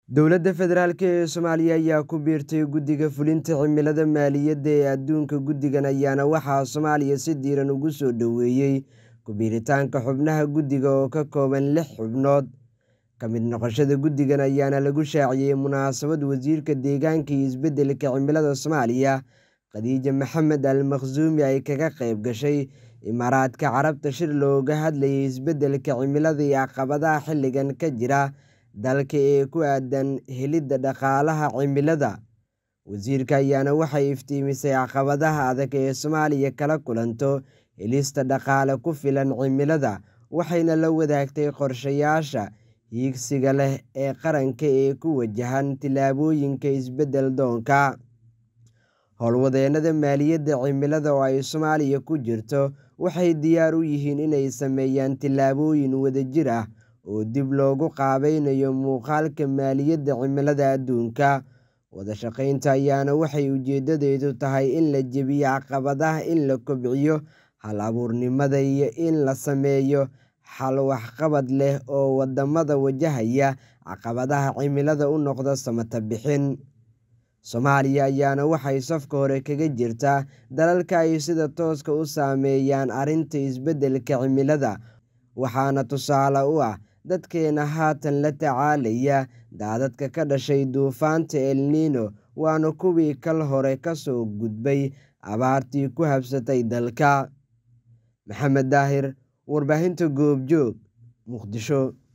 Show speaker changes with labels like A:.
A: Dowladda Federaalk ee Soomaaliya ayaa ku biirtay Guddiga Fulinta Cimilada Maaliyadda ee Adduunka Guddigan ayaana waxaa Soomaaliya si diiran ugu soo dhoweeyay ku biiritaanka xubnaha guddiga oo ka kooban lix xubnood. Ka mid noqoshada guddigan ayaana lagu shaaciyay munaasabad Wasiirka Deegaanka iyo Isbeddelka Cimilada Soomaaliya Khadija Maxamed Al Makhzumi ay kaga qayb gashay Imaaraadka Carabta shir looga hadlayay isbeddelka cimilada iyo caqabadaha xilligan ka jira dalka ee ku aaddan helidda dhaqaalaha cimilada. Wasiirka ayaana waxay iftiimisay caqabadaha adag ee Soomaaliya kala kulanto helista dhaqaale ku filan cimilada, waxayna la wadaagtay qorshayaasha hiigsiga leh ee qaranka ee ku wajahan tillaabooyinka isbeddel doonka. Howlwadeennada maaliyadda cimilada oo ay Soomaaliya ku jirto waxay diyaar u yihiin inay sameeyaan tillaabooyin wadajir ah oo dib loogu qaabaynayo muuqaalka maaliyadda cimilada adduunka. Wada shaqaynta ayaana waxay ujeedadeedu tahay in la jebiyo caqabadaha, in la kobciyo hal-abuurnimada, iyo in la sameeyo xal waxqabad leh oo waddamada wajahaya caqabadaha cimilada u noqda samatabbixin. Soomaaliya ayaana waxay safka hore kaga jirtaa dalalka ay sida tooska u saameeyaan arrinta isbeddelka cimilada, waxaana tusaale u ah dadkeena haatan la tacaalaya daadadka ka dhashay duufaanta El Niño waana kuwii kal hore ka soo gudbay abaartii ku habsatay dalka. Maxamed Daahir, Warbaahinta Goobjoog, Muqdisho.